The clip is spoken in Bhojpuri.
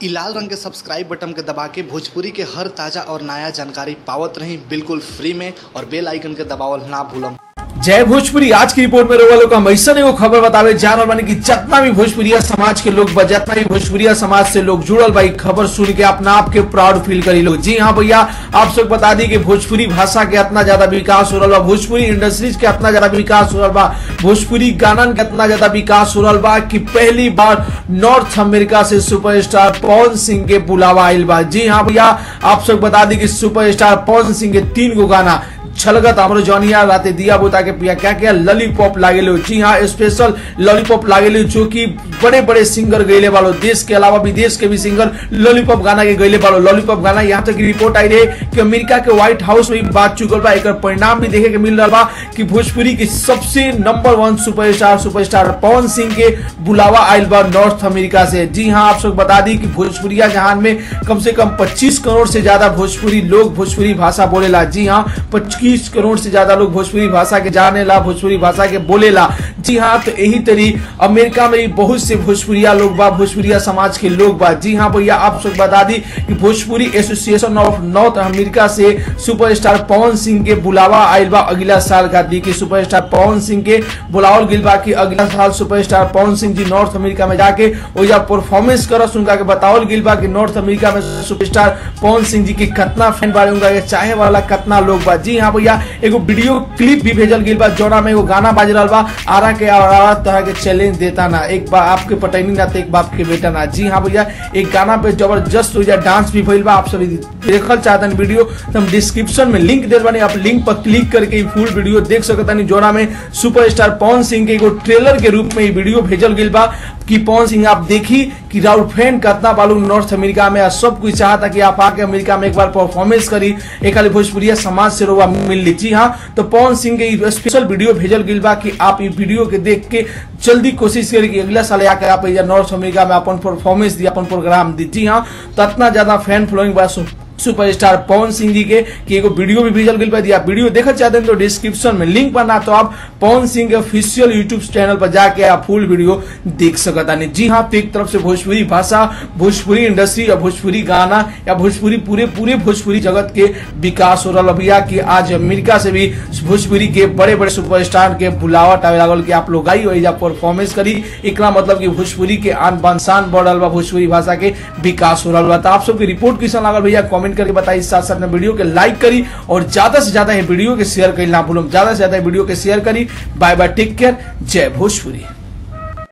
इ लाल रंग के सब्सक्राइब बटन के दबा के भोजपुरी के हर ताजा और नया जानकारी पावत रही बिल्कुल फ्री में और बेल आइकन के दबावल ना भूलम जय भोजपुरी आज की रिपोर्ट में रोवा लोग हम ऐसा एगो खबर बतावे जा रहल बानी कि जितना भी भोजपुरिया समाज के लोग बा जितना भी भोजपुरिया समाज से लोग जुड़ल बा इ खबर सुन के अपना आप के प्राउड फील करी लोग जी हाँ भैया आप सब बता दी कि भोजपुरी भाषा के इतना ज्यादा विकास हो रहा बा भोजपुरी इंडस्ट्रीज के इतना ज्यादा विकास हो रहा बा भोजपुरी गाना के इतना ज्यादा विकास हो रहा बा कि पहली बार नॉर्थ अमेरिका से सुपरस्टार पवन सिंह के बुलावा आयल बा जी हाँ भैया आप सब बता दी कि सुपरस्टार पवन सिंह के तीन गो गाना छलगत हमरो जौनिया राते दिया बुता के पिया क्या क्या लॉलीपॉप लागेलो जी हाँ स्पेशल लॉलीपॉप लागेलो जो कि बड़े बड़े सिंगर गईले वालो देश के अलावा विदेश के भी सिंगर लॉलीपॉप गाना के गईले वालो लॉलीपॉप गाना यहाँ तक रिपोर्ट आई रहे कि अमेरिका के व्हाइट हाउस में बात चुकल बा एक परिणाम भी देखे के मिल रहा बा कि भोजपुरी के सबसे number one superstar superstar Pawan Singh के बुलावा आयल बा नॉर्थ अमेरिका से जी हाँ आप सब बता दी कि भोजपुरिया जहान में कम से कम 25 करोड़ से ज्यादा भोजपुरी लोग भोजपुरी भाषा बोलेला जी हाँ पच्चीस करोड़ से ज्यादा लोग भोजपुरी भाषा के जाने ला भोजपुरी भाषा के बोलेला जी हाँ तो यही तरी अमेरिका में भी बहुत से भोजपुरिया लोग बा भोजपुरिया समाज के लोग बा जी हाँ भैया आप सब बता दी कि Bhojpuri association of north America से सुपरस्टार पवन सिंह के बुलावा आयल बा अगला साल का दी कि सुपरस्टार पवन सिंह के बुलावल गिल बा कि अगला साल सुपरस्टार पवन सिंह जी नॉर्थ अमेरिका में जाके ओजा परफॉर्मेंस करस उनका के बतावल गिल बा कि नॉर्थ अमेरिका में सुपरस्टार पवन सिंह जी के कितना फैन बारे उनका के चाहे वाला कितना लोग बा जी हाँ भैया एगो वीडियो क्लिप भी भेजल गिल बा जोड़ा में एगो गाना बाज रहल बा आरा के आरा तरह के चैलेंज देता ना एक बार आपके पटैनी ना तो एक बाप के बेटा ना जी हाँ भैया एक गाना पे जबरदस्त हो जाए डांस भी भइल बा आप सभी देखल चाहतन वीडियो तो हम डिस्क्रिप्शन में लिंक दे बानी आप लिंक पर क्लिक करके फुल वीडियो देख सकतानी जोड़ा में सुपरस्टार पवन सिंह के एगो ट्रेलर के रूप में ये वीडियो भेजल गिल बा कि पवन सिंह आप देखी कि राउल फैन कितना बालू नॉर्थ अमेरिका में आ सब कुछ चाहता कि आप आके अमेरिका में एक बार परफॉर्मेंस करी एक खाली भोजपुरिया समाज से रोवा मिल ली जी हाँ तो पवन सिंह के स्पेशल वीडियो भेजल गिल बा कि आप ये वीडियो के देख के जल्दी कोशिश करी कि अगला साल आके आप नॉर्थ अमेरिका में अपन परफॉर्मेंस दी अपन प्रोग्राम दी जी हाँ तो इतना ज्यादा फैन फॉलोइंग बा सुपरस्टार पवन सिंह जी के कि एगो वीडियो भी भेजल गई दिया वीडियो देखना चाहते हैं तो डिस्क्रिप्शन में लिंक बना तो आप पवन सिंह के ऑफिशियल यूट्यूब चैनल पर जाके आप फुल वीडियो देख सकता नहीं जी हाँ तो एक तरफ से भोजपुरी भाषा भोजपुरी इंडस्ट्री या भोजपुरी गाना या भोजपुरी पूरे पूरे भोजपुरी जगत के विकास हो रहा भैया कि आज अमेरिका से भी भोजपुरी के बड़े बड़े सुपरस्टार के बुलावट आवे लागल कि आप लोग आई और परफॉर्मेंस करी एक मतलब कि भोजपुरी के आन बान शान बढ़ रहा भोजपुरी भाषा के विकास हो रहा तो आप सबके रिपोर्ट कैसा लागल भैया कॉमेंट कमेंट करके बताइए साथ साथ में वीडियो के लाइक करी और ज्यादा से ज्यादा ये वीडियो के शेयर करी ना भूलो ज्यादा से ज्यादा वीडियो के शेयर करी बाय बाय टेक केयर जय भोजपुरी